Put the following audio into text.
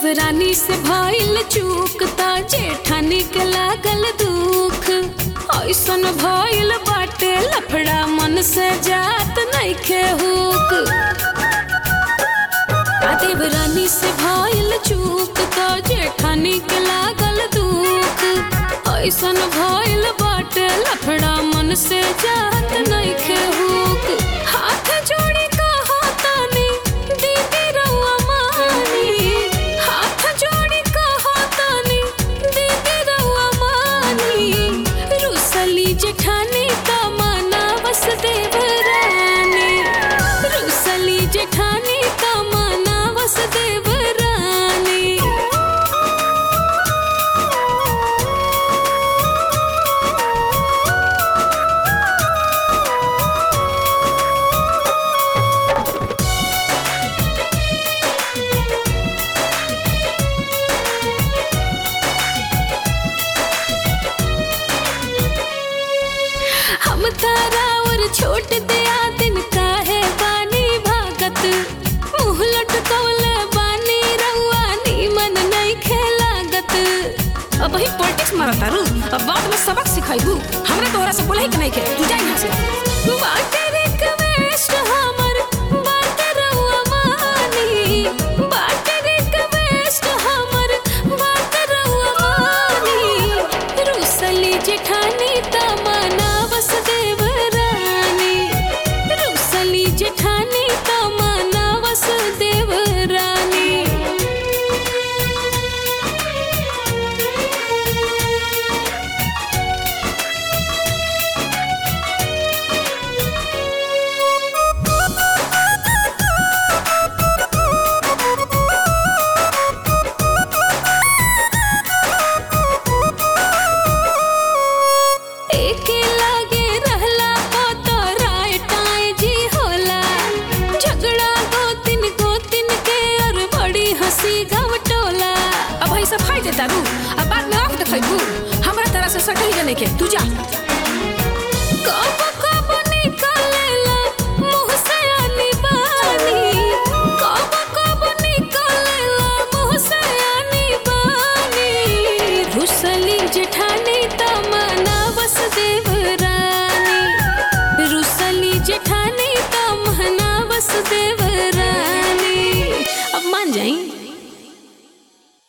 देवरानी से भइल चूक त जेठानी के लागल दुख ऐसन भइल बाटे लफड़ा मन से जात नइखे हुक आ देवरानी से भइल चूक त जेठानी के लागल दुख ऐसन भइल बाटे लफड़ा मन से जात नइखे हुक हाथ जोड़ी कहो तानी दीदी रउआ मानी हाथ जोड़ी कहो तानी दीदी रउआ मानी रुसली जेठानी त मनावस देवरानी रुसली जेठानी त मनावस देवरानी हम तारा और छोट दिया दिन काहे बानी भागत मुँह लटकौले बानी रउआ नीमन नहीं खेलागत अब वही पॉलिटिक्स मारत तारू अब बाद में सबक सिखाइबू हमरा तोहरा से बोले के नहीं के तू जा यहाँ से बाटे रिक्वेस्ट हमर बाटे रउआ मानी बाटे रिक्वेस्ट हमर बाटे रउआ मानी रुसली जेठानी त मनावस देवरानी रुसली जेठानी त मनावस देवरानी एके लागे रहला को तो राय टाय जी होला झगड़ा गोतिन गोतिन के और बड़ी हंसी घवटोला अब वही सब खाई दे तारू अब बाद में आँख दिखाइबू हमरा तरह से सटही के नहीं के तू जा कब कब निकलेला मुँह से आनी बानी कब कब निकलेला मुँह से आनी बानी रुसली जेठानी त मनावस देवरानी रुसली जेठानी त मनावस देवरानी अब मान जाई